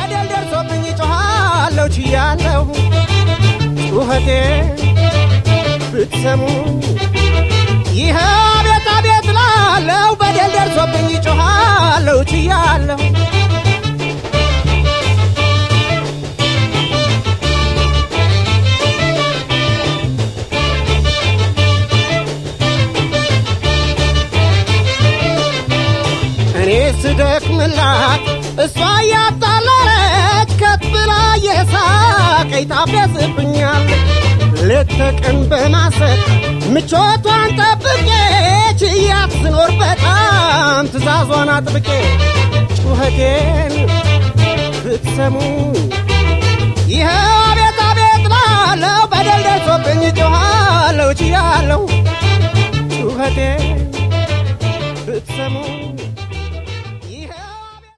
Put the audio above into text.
በደል ደርሶብኝ ጮኻለሁ ችያለሁ ጩኸቴ ብትሰሙ ይህ አቤት አቤት ላለው በደል ደርሶብኝ ጮኻለሁ ችያለሁ እኔ ስደክምላት እሷ እያጣለለች ከት ብላ የሳቀኝ ታፌስብኛለች ሌት ተቀን በማሰብ ምቾቷን ጠብቄ ችያት ስኖር በጣም ትእዛዟን አጥብቄ ጩኸቴን ብትሰሙ ይኸው አቤት አቤት ላለው በደል ደርሶብኝ ጮኻለሁ ችያለሁ ጩኸቴን ብትሰሙ